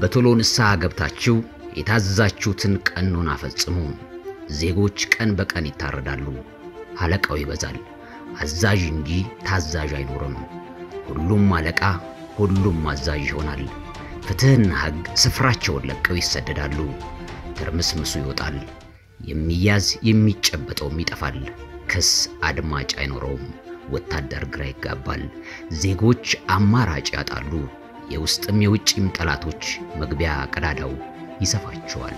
በቶሎ ንስሐ ገብታችሁ የታዘዛችሁትን ቀኖና ፈጽሙ። ዜጎች ቀን በቀን ይታረዳሉ፣ አለቃው ይበዛል፣ አዛዥ እንጂ ታዛዥ አይኖርም። ሁሉም አለቃ፣ ሁሉም አዛዥ ይሆናል። ፍትሕና ሕግ ስፍራቸውን ለቀው ይሰደዳሉ። ትርምስምሱ ይወጣል። የሚያዝ የሚጨበጠውም ይጠፋል። ክስ አድማጭ አይኖረውም። ወታደር ግራ ይጋባል። ዜጎች አማራጭ ያጣሉ። የውስጥም የውጭም ጠላቶች መግቢያ ቀዳዳው ይሰፋቸዋል።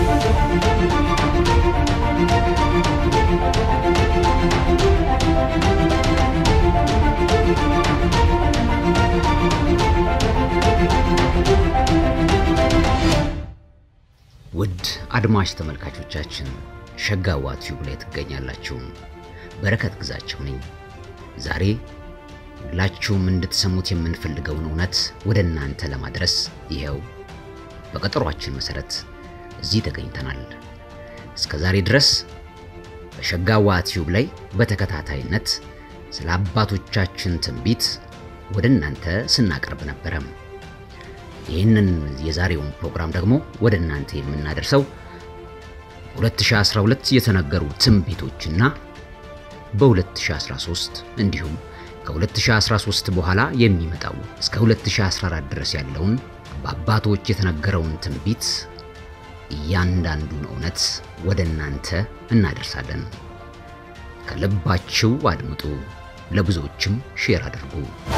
ውድ አድማጭ ተመልካቾቻችን ሸጋዋ ቲዩብ ላይ ትገኛላችሁ። በረከት ግዛቸው ነኝ። ዛሬ ሁላችሁም እንድትሰሙት የምንፈልገውን እውነት ወደ እናንተ ለማድረስ ይኸው በቀጠሯችን መሰረት እዚህ ተገኝተናል። እስከ ዛሬ ድረስ በሸጋዋ ቲዩብ ላይ በተከታታይነት ስለ አባቶቻችን ትንቢት ወደ እናንተ ስናቀርብ ነበረ። ይህንን የዛሬውን ፕሮግራም ደግሞ ወደ እናንተ የምናደርሰው በ2012 የተነገሩ ትንቢቶችና በ2013 እንዲሁም ከ2013 በኋላ የሚመጣው እስከ 2014 ድረስ ያለውን በአባቶች የተነገረውን ትንቢት እያንዳንዱን እውነት ወደ እናንተ እናደርሳለን። ከልባችሁ አድምጡ፣ ለብዙዎችም ሼር አድርጉ።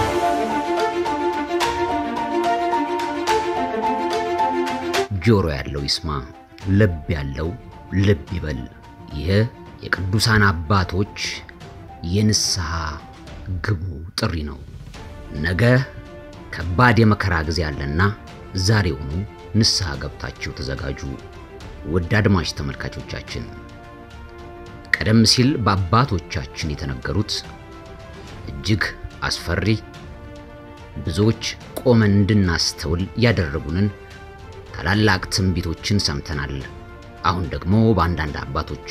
ጆሮ ያለው ይስማ፣ ልብ ያለው ልብ ይበል። ይህ የቅዱሳን አባቶች የንስሐ ግቡ ጥሪ ነው። ነገ ከባድ የመከራ ጊዜ አለና ዛሬውኑ ንስሐ ገብታችሁ ተዘጋጁ። ውድ አድማጭ ተመልካቾቻችን ቀደም ሲል በአባቶቻችን የተነገሩት እጅግ አስፈሪ ብዙዎች ቆመን እንድናስተውል ያደረጉንን ታላላቅ ትንቢቶችን ሰምተናል። አሁን ደግሞ በአንዳንድ አባቶች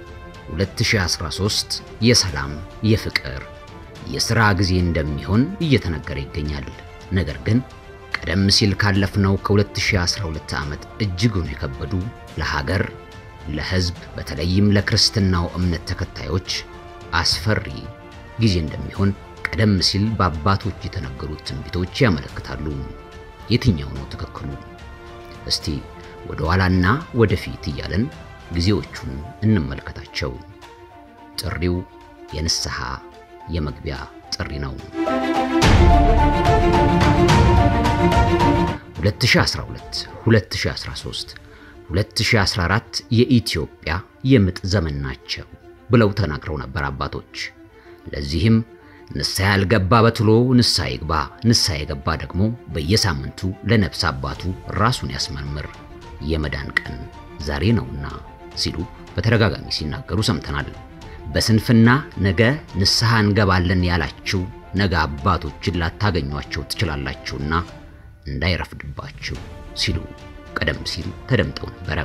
2013 የሰላም፣ የፍቅር፣ የሥራ ጊዜ እንደሚሆን እየተነገረ ይገኛል። ነገር ግን ቀደም ሲል ካለፍነው ከ2012 ዓመት እጅጉን የከበዱ ለሀገር፣ ለሕዝብ በተለይም ለክርስትናው እምነት ተከታዮች አስፈሪ ጊዜ እንደሚሆን ቀደም ሲል በአባቶች የተነገሩት ትንቢቶች ያመለክታሉ። የትኛው ነው ትክክሉ? እስቲ ወደ ኋላና ወደፊት እያለን ጊዜዎቹን እንመልከታቸው። ጥሪው የንስሐ የመግቢያ ጥሪ ነው። 2012፣ 2013፣ 2014 የኢትዮጵያ የምጥ ዘመን ናቸው ብለው ተናግረው ነበር አባቶች። ለዚህም ንስሐ ያልገባ በትሎ ንስሐ ይግባ፣ ንስሐ የገባ ደግሞ በየሳምንቱ ለነፍስ አባቱ ራሱን ያስመርምር፣ የመዳን ቀን ዛሬ ነውና ሲሉ በተደጋጋሚ ሲናገሩ ሰምተናል። በስንፍና ነገ ንስሐ እንገባለን ያላችሁ ነገ አባቶችን ላታገኟቸው ትችላላችሁና እንዳይረፍድባችሁ ሲሉ ቀደም ሲል ተደምጠው ነበረ።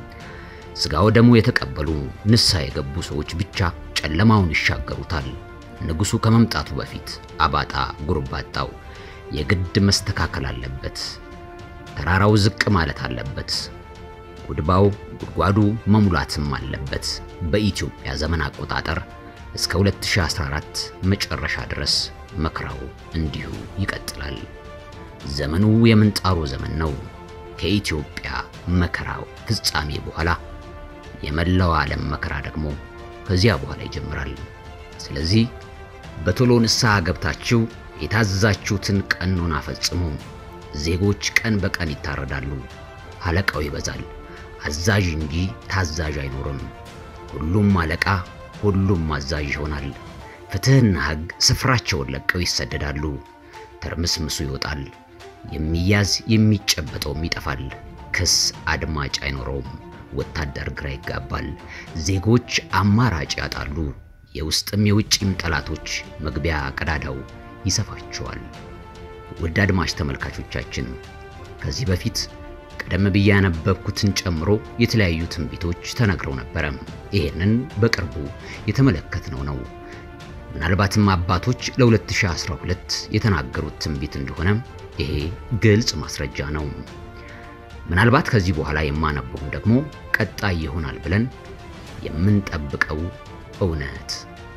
ሥጋው ደግሞ የተቀበሉ ንስሐ የገቡ ሰዎች ብቻ ጨለማውን ይሻገሩታል። ንጉሡ ከመምጣቱ በፊት አባጣ ጉርባጣው የግድ መስተካከል አለበት። ተራራው ዝቅ ማለት አለበት። ጉድባው ጉድጓዱ መሙላትም አለበት። በኢትዮጵያ ዘመን አቆጣጠር እስከ 2014 መጨረሻ ድረስ መከራው እንዲሁ ይቀጥላል። ዘመኑ የምንጣሩ ዘመን ነው። ከኢትዮጵያ መከራው ፍጻሜ በኋላ የመላው ዓለም መከራ ደግሞ ከዚያ በኋላ ይጀምራል። ስለዚህ በቶሎ ንስሐ ገብታችሁ የታዘዛችሁትን ቀኖና ፈጽሙ። ዜጎች ቀን በቀን ይታረዳሉ፣ አለቃው ይበዛል፣ አዛዥ እንጂ ታዛዥ አይኖርም። ሁሉም አለቃ፣ ሁሉም አዛዥ ይሆናል። ፍትሕና ሕግ ስፍራቸውን ለቀው ይሰደዳሉ። ትርምስምሱ ይወጣል። የሚያዝ የሚጨበጠውም ይጠፋል። ክስ አድማጭ አይኖረውም። ወታደር ግራ ይጋባል። ዜጎች አማራጭ ያጣሉ። የውስጥም የውጭም ጠላቶች መግቢያ ቀዳዳው ይሰፋቸዋል። ውድ አድማጭ ተመልካቾቻችን ከዚህ በፊት ቀደም ብዬ ያነበብኩትን ጨምሮ የተለያዩ ትንቢቶች ተነግረው ነበረ። ይሄንን በቅርቡ የተመለከትነው ነው። ምናልባትም አባቶች ለ2012 የተናገሩት ትንቢት እንደሆነ ይሄ ግልጽ ማስረጃ ነው። ምናልባት ከዚህ በኋላ የማነበውም ደግሞ ቀጣይ ይሆናል ብለን የምንጠብቀው እውነት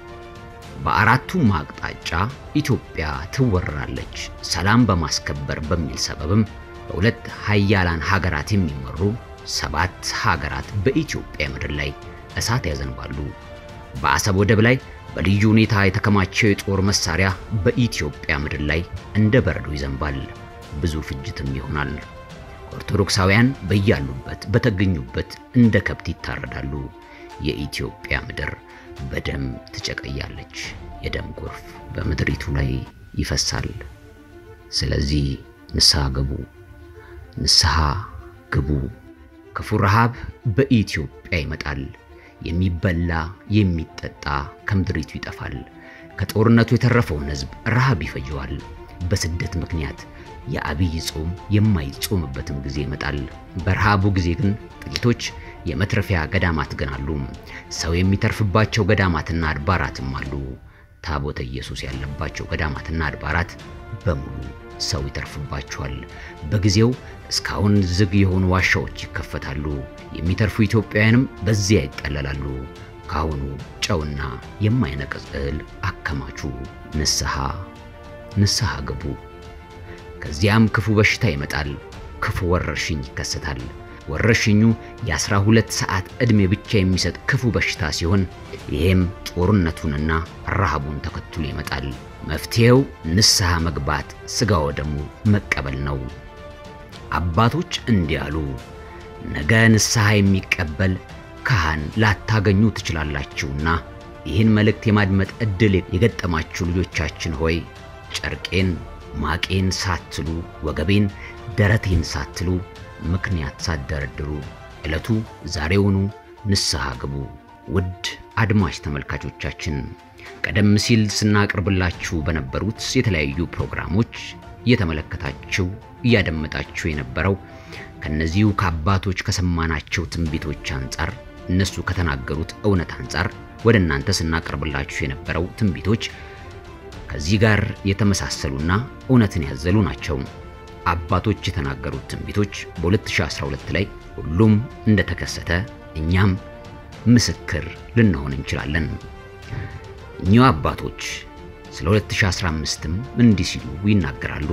በአራቱም አቅጣጫ ኢትዮጵያ ትወረራለች፣ ሰላም በማስከበር በሚል ሰበብም በሁለት ሀያላን ሀገራት የሚመሩ ሰባት ሀገራት በኢትዮጵያ ምድር ላይ እሳት ያዘንባሉ። በአሰብ ወደብ ላይ በልዩ ሁኔታ የተከማቸው የጦር መሳሪያ በኢትዮጵያ ምድር ላይ እንደ በረዶ ይዘንባል። ብዙ ፍጅትም ይሆናል። ኦርቶዶክሳውያን በያሉበት በተገኙበት እንደ ከብት ይታረዳሉ። የኢትዮጵያ ምድር በደም ትጨቀያለች። የደም ጎርፍ በምድሪቱ ላይ ይፈሳል። ስለዚህ ንስሐ ግቡ፣ ንስሐ ግቡ። ክፉ ረሃብ በኢትዮጵያ ይመጣል። የሚበላ የሚጠጣ ከምድሪቱ ይጠፋል። ከጦርነቱ የተረፈውን ሕዝብ ረሃብ ይፈጀዋል። በስደት ምክንያት የአብይ ጾም የማይጾምበትም ጊዜ ይመጣል። በረሃቡ ጊዜ ግን ጥቂቶች የመትረፊያ ገዳማት ግን አሉ። ሰው የሚተርፍባቸው ገዳማትና አድባራትም አሉ። ታቦተ ኢየሱስ ያለባቸው ገዳማትና አድባራት በሙሉ ሰው ይተርፍባቸዋል። በጊዜው እስካሁን ዝግ የሆኑ ዋሻዎች ይከፈታሉ። የሚተርፉ ኢትዮጵያውያንም በዚያ ይጠለላሉ። ካሁኑ ጨውና የማይነቅዝ እህል አከማቹ። ንስሐ ንስሐ ግቡ። ከዚያም ክፉ በሽታ ይመጣል። ክፉ ወረርሽኝ ይከሰታል። ወረርሽኙ የአስራ ሁለት ሰዓት ዕድሜ ብቻ የሚሰጥ ክፉ በሽታ ሲሆን ይህም ጦርነቱንና ረሃቡን ተከትሎ ይመጣል። መፍትሄው ንስሐ መግባት፣ ሥጋ ወደሙ መቀበል ነው። አባቶች እንዲህ አሉ፣ ነገ ንስሐ የሚቀበል ካህን ላታገኙ ትችላላችሁና ይህን መልእክት የማድመጥ ዕድል የገጠማችሁ ልጆቻችን ሆይ ጨርቄን ማቄን ሳትሉ ወገቤን ደረቴን ሳትሉ ምክንያት ሳትደረድሩ ዕለቱ ዛሬውኑ ንስሐ ግቡ። ውድ አድማጭ ተመልካቾቻችን ቀደም ሲል ስናቀርብላችሁ በነበሩት የተለያዩ ፕሮግራሞች እየተመለከታችሁ እያደመጣችሁ የነበረው ከነዚሁ ከአባቶች ከሰማናቸው ትንቢቶች አንጻር እነሱ ከተናገሩት እውነት አንጻር ወደ እናንተ ስናቀርብላችሁ የነበረው ትንቢቶች ከዚህ ጋር የተመሳሰሉና እውነትን ያዘሉ ናቸው። አባቶች የተናገሩት ትንቢቶች በ2012 ላይ ሁሉም እንደተከሰተ እኛም ምስክር ልንሆን እንችላለን። እኚሁ አባቶች ስለ 2015ም እንዲህ ሲሉ ይናገራሉ።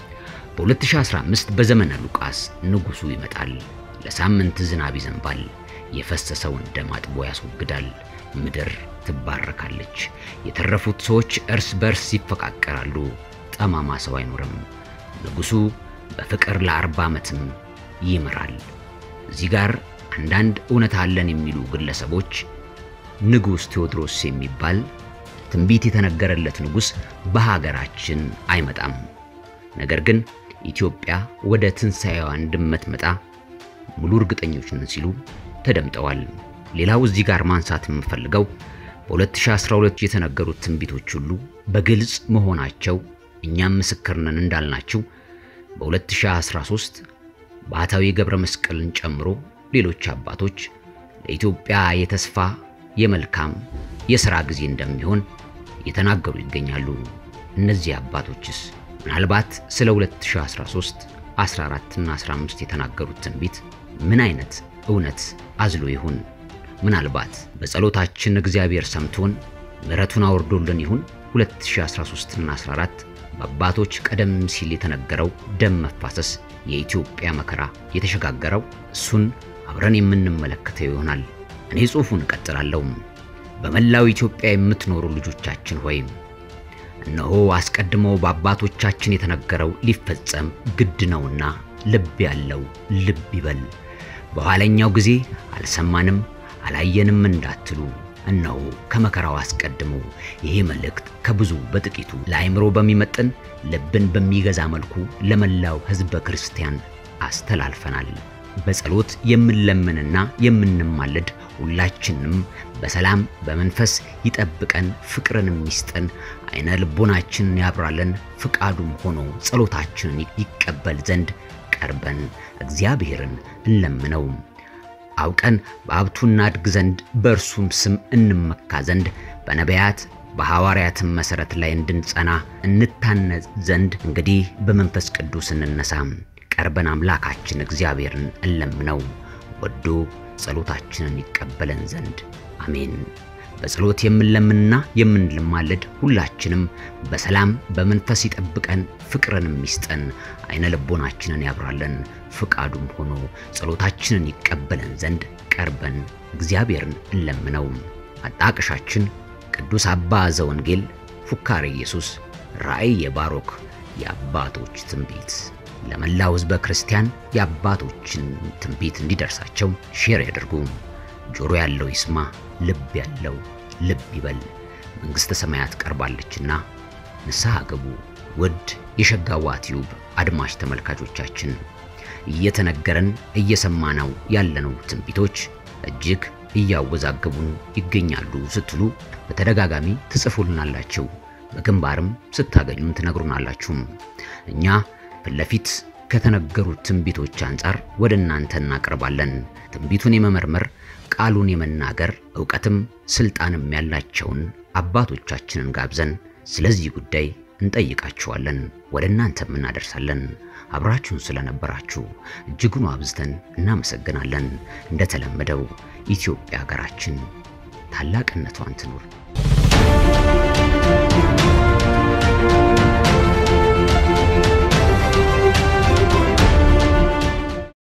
በ2015 በዘመነ ሉቃስ ንጉሡ ይመጣል፣ ለሳምንት ዝናብ ይዘንባል፣ የፈሰሰውን ደም አጥቦ ያስወግዳል፣ ምድር ትባረካለች፣ የተረፉት ሰዎች እርስ በርስ ይፈቃቀራሉ፣ ጠማማ ሰው አይኖርም። ንጉሡ በፍቅር ለአርባ ዓመትም ይምራል። እዚህ ጋር አንዳንድ እውነት አለን የሚሉ ግለሰቦች ንጉሥ ቴዎድሮስ የሚባል ትንቢት የተነገረለት ንጉሥ በሀገራችን አይመጣም፣ ነገር ግን ኢትዮጵያ ወደ ትንሣኤዋ እንደምትመጣ ሙሉ እርግጠኞች ነን ሲሉ ተደምጠዋል። ሌላው እዚህ ጋር ማንሳት የምፈልገው በ2012 የተነገሩት ትንቢቶች ሁሉ በግልጽ መሆናቸው እኛም ምስክር ነን እንዳልናችሁ በ2013 ባህታዊ ገብረ መስቀልን ጨምሮ ሌሎች አባቶች ለኢትዮጵያ የተስፋ የመልካም የሥራ ጊዜ እንደሚሆን እየተናገሩ ይገኛሉ። እነዚህ አባቶችስ ምናልባት ስለ 2013፣ 14 እና 15 የተናገሩት ትንቢት ምን አይነት እውነት አዝሎ ይሆን? ምናልባት በጸሎታችን እግዚአብሔር ሰምቶን ምሕረቱን አውርዶልን ይሁን? 2013 እና 14 በአባቶች ቀደም ሲል የተነገረው ደም መፋሰስ የኢትዮጵያ መከራ የተሸጋገረው እሱን አብረን የምንመለከተው ይሆናል። እኔ ጽሑፉን እቀጥላለሁ። በመላው ኢትዮጵያ የምትኖሩ ልጆቻችን ሆይ እነሆ አስቀድሞ በአባቶቻችን የተነገረው ሊፈጸም ግድ ነውና ልብ ያለው ልብ ይበል። በኋለኛው ጊዜ አልሰማንም አላየንም እንዳትሉ እነሆ ከመከራው አስቀድሞ ይሄ መልእክት ከብዙ በጥቂቱ ለአእምሮ በሚመጥን ልብን በሚገዛ መልኩ ለመላው ሕዝበ ክርስቲያን አስተላልፈናል። በጸሎት የምንለምንና የምንማልድ ሁላችንም በሰላም በመንፈስ ይጠብቀን፣ ፍቅርንም ይስጠን፣ አይነ ልቦናችንን ያብራለን፣ ፍቃዱም ሆኖ ጸሎታችንን ይቀበል ዘንድ ቀርበን እግዚአብሔርን እንለምነው። አውቀን በሀብቱ እናድግ ዘንድ በእርሱም ስም እንመካ ዘንድ በነቢያት በሐዋርያትም መሠረት ላይ እንድንጸና እንታነጽ ዘንድ እንግዲህ በመንፈስ ቅዱስ እንነሳ። ቀርበን አምላካችን እግዚአብሔርን እንለምነው ወዶ ጸሎታችንን ይቀበለን ዘንድ አሜን። በጸሎት የምንለምንና የምንለማለድ ሁላችንም በሰላም በመንፈስ ይጠብቀን፣ ፍቅርንም ይስጠን፣ አይነ ልቦናችንን ያብራለን። ፍቃዱም ሆኖ ጸሎታችንን ይቀበለን ዘንድ ቀርበን እግዚአብሔርን እንለምነው። አጣቅሻችን ቅዱስ አባ ዘወንጌል ፉካሬ ኢየሱስ ራእይ የባሮክ የአባቶች ትንቢት ለመላው ሕዝበ ክርስቲያን የአባቶችን ትንቢት እንዲደርሳቸው ሼር ያድርጉ። ጆሮ ያለው ይስማ፣ ልብ ያለው ልብ ይበል። መንግሥተ ሰማያት ቀርባለችና ንስሐ ግቡ። ውድ የሸጋዋ ቲዩብ አድማጭ ተመልካቾቻችን እየተነገረን እየሰማነው ያለነው ትንቢቶች እጅግ እያወዛገቡን ይገኛሉ ስትሉ በተደጋጋሚ ትጽፉልናላችሁ። በግንባርም ስታገኙን ትነግሩናላችሁ። እኛ ፊት ለፊት ከተነገሩት ትንቢቶች አንጻር ወደ እናንተ እናቀርባለን። ትንቢቱን የመመርመር ቃሉን የመናገር ዕውቀትም ስልጣንም ያላቸውን አባቶቻችንን ጋብዘን ስለዚህ ጉዳይ እንጠይቃችኋለን፣ ወደ እናንተም እናደርሳለን። አብራችሁን ስለነበራችሁ እጅጉን አብዝተን እናመሰግናለን። እንደተለመደው ኢትዮጵያ ሀገራችን ታላቅነቷን ትኑር።